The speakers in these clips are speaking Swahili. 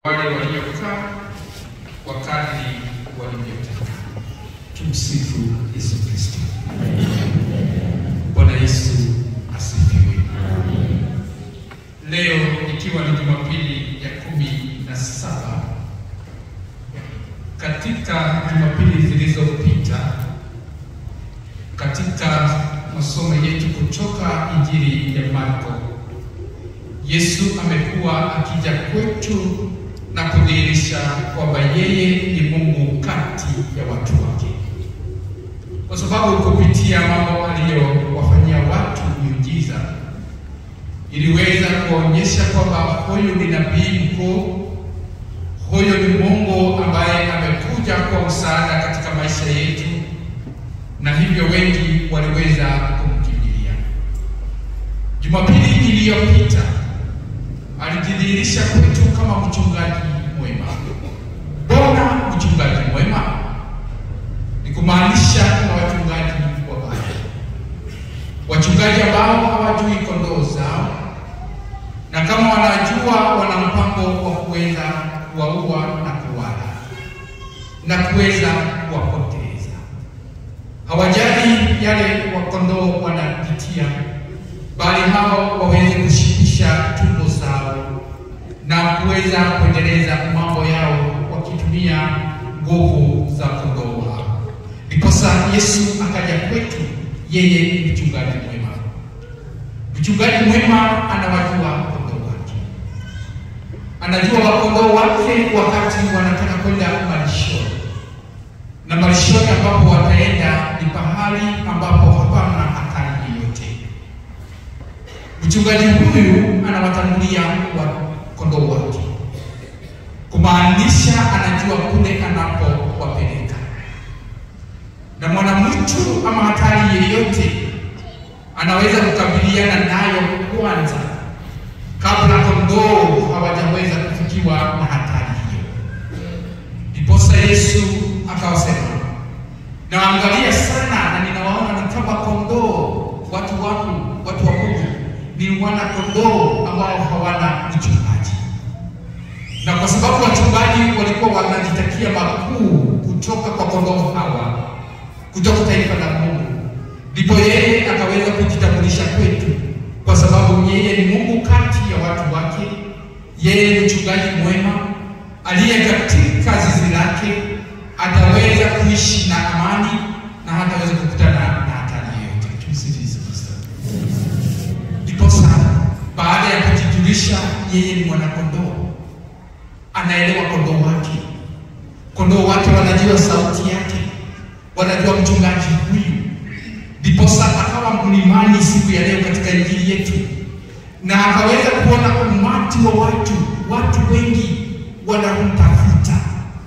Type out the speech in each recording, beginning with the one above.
wale waliokaa kwa kadri walivyotaka. Tumsifu Yesu Kristo. Bwana Yesu asifiwe. Leo ikiwa ni Jumapili ya kumi na saba katika Jumapili zilizopita katika masomo yetu kutoka Injili ya Marko, Yesu amekuwa akija kwetu na kudhihirisha kwamba yeye ni Mungu kati ya watu wake, kwa sababu kupitia mambo aliyowafanyia watu miujiza iliweza kuonyesha kwamba huyu ni nabii mkuu, huyu ni Mungu ambaye amekuja kwa msaada katika maisha yetu, na hivyo wengi waliweza kumkimbilia. Jumapili iliyopita alijidhihirisha kwetu kama mchungaji mwema. Mbona mchungaji mwema? Ni kumaanisha na wachungaji wabaya, wachungaji ambao hawajui kondoo zao, na kama wanajua, wana mpango wa kuweza kuwaua na kuwala na kuweza kuwapoteza. Hawajali yale wakondoo wanapitia, bali hao waweze kushibisha tumbo zao na kuweza kuendeleza mambo yao wakitumia nguvu za kondoo wao. Ndiposa Yesu akaja kwetu, yeye ni mchungaji mwema. Mchungaji mwema anawajua kondoo wake, anajua wakondoo wake wakati wanataka kwenda malishoni, na malishoni ambapo wataenda ni pahali ambapo hapana hatari yoyote. Mchungaji huyu anawatangulia wa kondoo wake, kumaanisha anajua kule anapowapeleka, na mwanamwitu ama hatari yeyote anaweza kukabiliana nayo kwanza kabla kondoo hawajaweza kufikiwa na hatari hiyo. Ndiposa Yesu akawasema, nawaangalia sana na ninawaona ni kama kondoo, watu wangu, watu wa Mungu ni wana kondoo ambao hawana mchungaji. Na kwa sababu wachungaji walikuwa wanajitakia makuu kutoka kwa kondoo hawa, kutoka taifa la Mungu, ndipo yeye akaweza kujitambulisha kwetu, kwa sababu yeye ni Mungu kati ya watu wake. Yeye ni mchungaji mwema aliye katika zizi lake, ataweza kuishi na amani na hataweza kukutana na hatari yoyote. Tumsifu Yesu Kristo. Ndiposa baada ya kujijulisha yeye ni mwanakondoo, anaelewa kondoo wake. Kondoo wake wanajua sauti yake, wanajua mchungaji huyu. Ndiposa akawa mlimani siku ya leo katika injili yetu, na akaweza kuona umati wa watu, watu wengi wanamtafuta.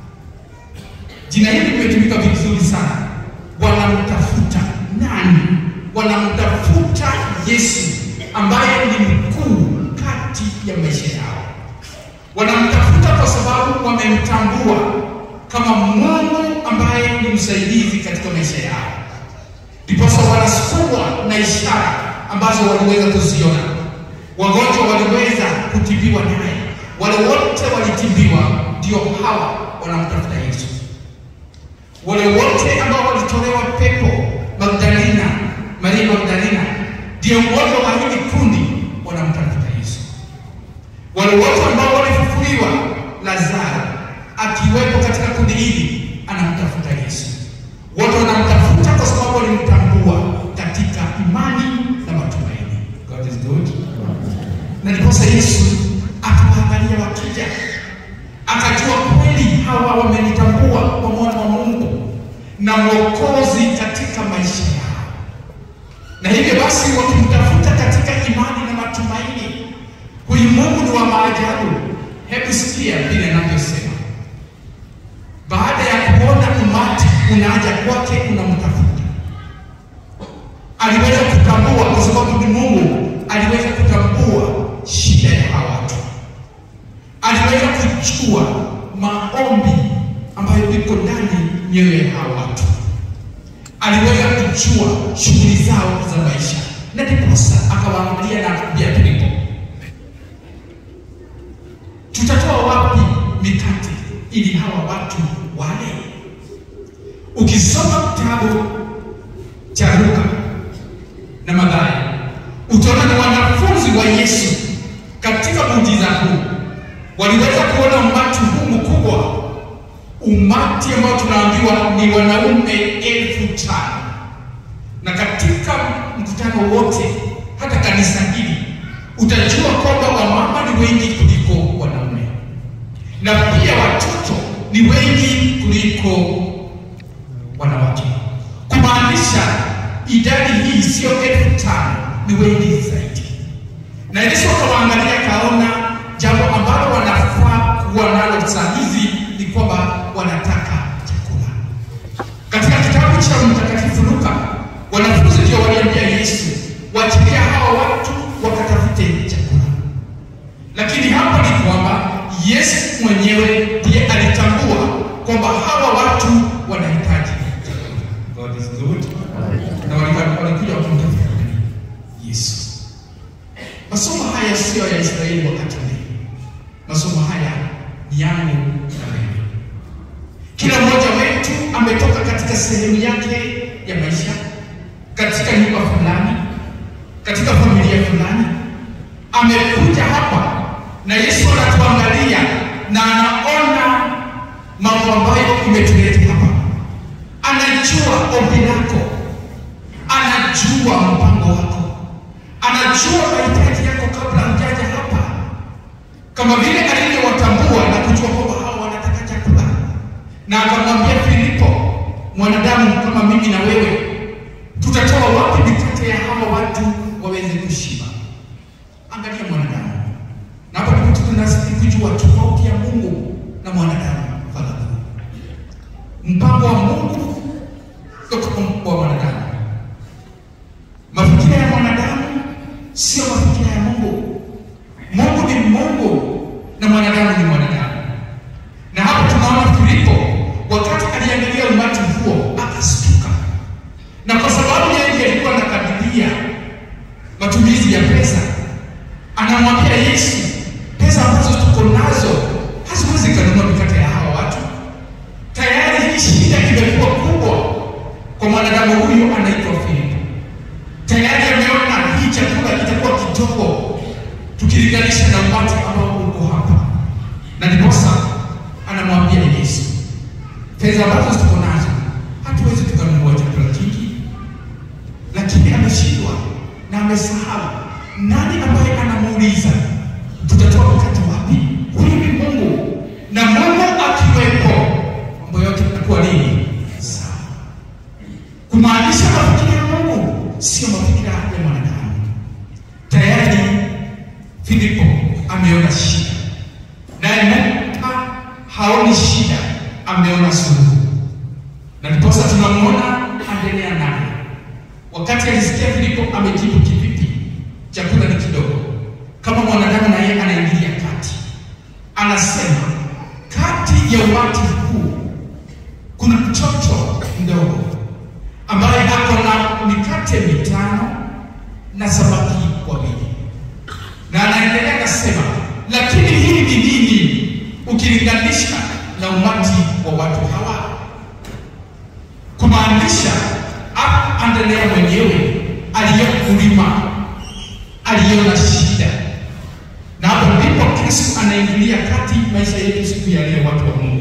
Jina hili limetumika vizuri sana, wanamtafuta nani? Wanamtafuta Yesu ambaye ni mkuu kati ya maisha yao. Wanamtafuta kwa sababu wamemtambua kama Mungu ambaye ni msaidizi katika maisha yao, ndiposa wanasukumwa na ishara ambazo waliweza kuziona. Wagonjwa waliweza kutibiwa naye, wale wote walitibiwa, ndio hawa wanamtafuta Yesu. Wale wote ambao walitolewa pepo, Magdalena, Maria Magdalena ndio mmoja wa hili kundi wanamtafuta Yesu. Wale wote ambao walifufuliwa, Lazaro akiwepo katika kundi hili, anamtafuta Yesu. Wote wanamtafuta kwa sababu walimtambua katika imani na matumaini. God is good. Na ndiposa Yesu akawaangalia wakija, akajua kweli hawa wamenitambua kwa mwana wa Mungu na mwokozi katika maisha yao na hivyo basi wakimtafuta katika imani na matumaini, huyu Mungu ni wa maajabu. Hebu sikia vile anavyosema, baada ya kuona umati unaja kwake, unamtafuta. Aliweza kutambua, kwa sababu ni Mungu, aliweza kutambua shida ya hawa watu, aliweza kujua maombi ambayo iko ndani mioyo ya hawa watu aliweza kujua shughuli zao za maisha, na ndiposa akawaangalia na kuambia Filipo, tutatoa wapi mikate ili hawa watu wale. Ukisoma kitabu cha Luka na Mathayo utaona ni wanafunzi wa Yesu katika muujiza huu waliweza kuona umati huu mkubwa, umati ambao tunaambiwa ni wanaume elfu tano na katika mkutano wote, hata kanisa hili utajua kwamba wamama ni wengi kuliko wanaume, na pia watoto ni wengi kuliko wanawake, kumaanisha idadi hii sio elfu tano ni wengi zaidi. Na Yesu akawaangalia akaona jambo ambalo wanafaa kuwa nalo saa hizi ni kwamba wanataka chakula. Katika kitabu cha Mtakatifu Luka, wanafunzi ndio waliambia Yesu waachilia hawa watu wakatafute chakula, lakini hapa ni kwamba Yesu mwenyewe ndiye alitambua kwamba hawa watu wanahitaji chakula. God is good. Na walikuwa- walikuja wakimtafuta Yesu. Masomo haya sio ya Israeli wakati ule. Masomo haya ni yangu na wewe. Kila mmoja wetu ametoka katika sehemu yake ya maisha, katika nyumba fulani, katika familia fulani, amekuja hapa na Yesu anatuangalia na anaona mambo ambayo imetuleta hapa. Anajua ombi lako, anajua mpango wako, anajua mahitaji yako kabla hujaja hapa, kama vile alivyowatambua na kujua kwamba hao wanataka chakula, na akamwambia Filipo, mwanadamu kama mimi na wewe, tutatoa wapi mikate ya hawa watu waweze kushiba? Angalia mwanadamu, na hapa ndipo tunazidi kujua tofauti ya Mungu na mwanadamu. Fadhali, mpango wa Mungu sio kama mpango wa mwanadamu. Mafikira ya mwanadamu sio mafikira ya Mungu. Mungu ni Mungu na mwanadamu ni mwanadamu. Na hapa tunaona Filipo wakati aliangalia umati huo akastuka, na kwa sababu yeye ndiye alikuwa anakadiria matumizi ya pesa, anamwambia Yesu, pesa ambazo tuko nazo haziwezi kanunua mikate ya hawa watu. Tayari hii shida imekuwa kubwa kwa mwanadamu huyu anaitwa Filipo. Tayari ameona hii chakula kitakuwa kidogo tukilinganisha na umati ambao uko hapa, na ndiposa anamwambia Yesu, fedha ambazo tuko nazo hatuwezi tukanunua chakula kingi, lakini ameshindwa na amesahau nani ambaye anamuuliza tutatoa mkate wapi? Huyu ni Mungu, na Mungu akiwepo mambo yote yanakuwa nini? Sawa. Kumaanisha mafikira ya Mungu sio mafikira ya mwanadamu. Tayari Filipo ameona shida, naye Mungu ha- haoni shida, ameona suluhu, na ndiposa tunamwona aendelea naye. Wakati alisikia Filipo amejibu kivipi, chakula ni kidogo, kama mwanadamu na yeye anaingilia kati, anasema kati ya umati huu kuna mtoto mdogo ambaye ako na mikate mitano na samaki wawili, na anaendelea akasema, lakini hii ni nini ukilinganisha na umati wa watu hawa? Kumaanisha hapa Andrea mwenyewe aliyokulima aliona shida, na hapo ndipo Kristo anaingilia kati maisha yetu siku ya leo, watu wa Mungu.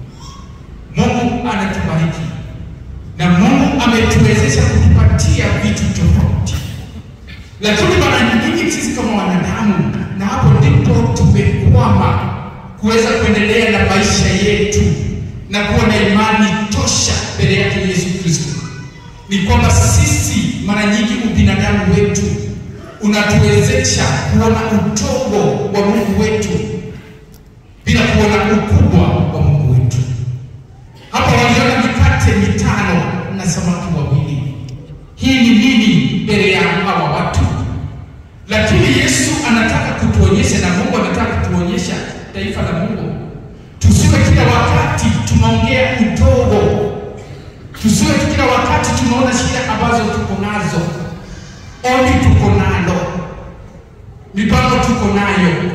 Mungu anatubariki na Mungu ametuwezesha kutupatia vitu tofauti, lakini mara nyingi sisi kama wanadamu, na hapo ndipo tumekwama kuweza kuendelea na maisha yetu na kuwa na imani tosha mbele yake Yesu Kristo, ni kwamba sisi mara nyingi ubinadamu wetu unatuwezesha kuona udogo wa Mungu wetu bila kuona ukubwa wa Mungu wetu. Hapa waliona mikate mitano na samaki wawili. Hii ni nini mbele ya hawa watu? Lakini Yesu anataka kutuonyesha na Mungu anataka kutuonyesha taifa la Mungu, tusiwe kila wakati tunaongea udogo, tusiwe kila wakati tunaona shida ambazo tuko nazo, ombi tuko nalo, mipango tuko nayo,